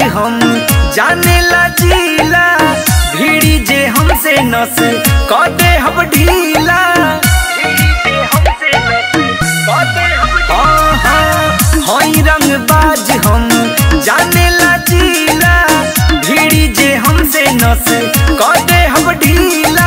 हम जाने ला जीला भीड़ी जे हमसे नस क दे हम ढीला हाँ, हाँ, हई रंगबाज हम जाने ला जीला भीड़ी जे हमसे नस क दे हम ढीला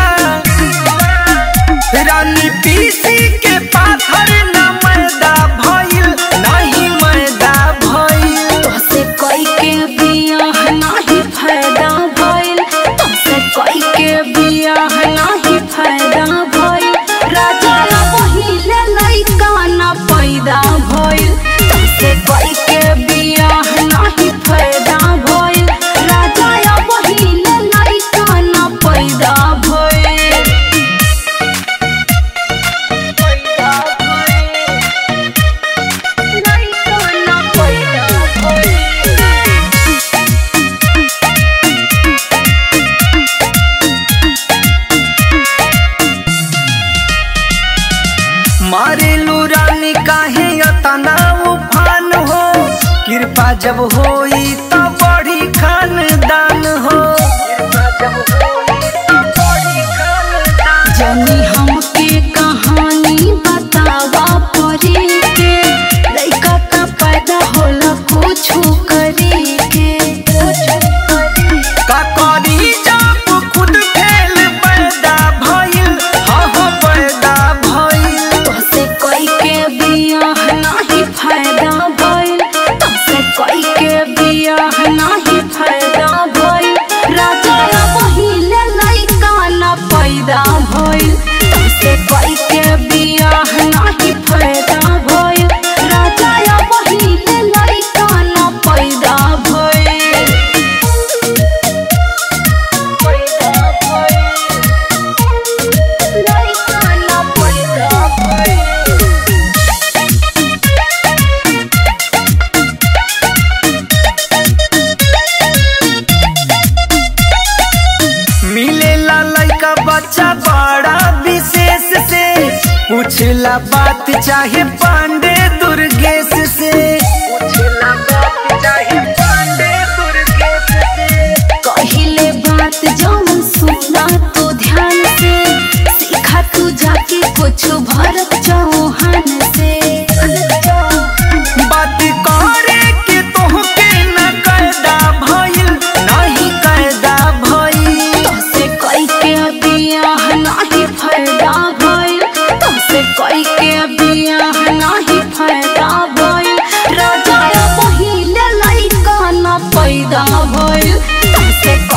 रानी पीसी के पाथर न मैदा भइल नहीं मैदा भइल तोसे कोई के बियाह नाही फायदा भइल तोसे कोई के बियाह नाही फायदा भइल राजा पहिले लइका ना पैदा भइल तोसे कोई के बियाह नाही फायदा भइल राजा पहिले लइका ना पैदा भइल पैदा भइल लइका ना पैदा भइल मारेलू रानी काहे अतना उफान हो कृपा जब होई त बड़ी खानदान हो जनी हमके कहानी बतावा परी के लइका का पैदा होला कुछ करे के का करी जब खुद फेल पैदा भइल हाँ हाँ पैदा भइल तोसे कोई के बियाह नाही फायदा भइल तोसे कोई के बियाह नाही फायदा भइल राजा पहिले लइका ना पैदा भइल तोसे कोई के बियाह नाही फायदा भइल राजा पहिले लइका ना पैदा भइल पैदा भइल लइका ना पैदा भइल मिलेला लइका बच्चा बड़ा विशेष से पूछला बात चाहे पांडे दुर्गेश से पूछला बात चाहे पांडे दुर्गेश से कहिले बात जौन सुना तो ध्यान से सीखा तू जाके कुछ भरत चौहान से बात करे के तोहके न कैदा भइल नहीं कैदा भइल तोसे कोई के बियाह नाही फायदा भइल तोसे कोई के बियाह नाही फायदा भइल राजा पहिले लइका ना पैदा भइल तोसे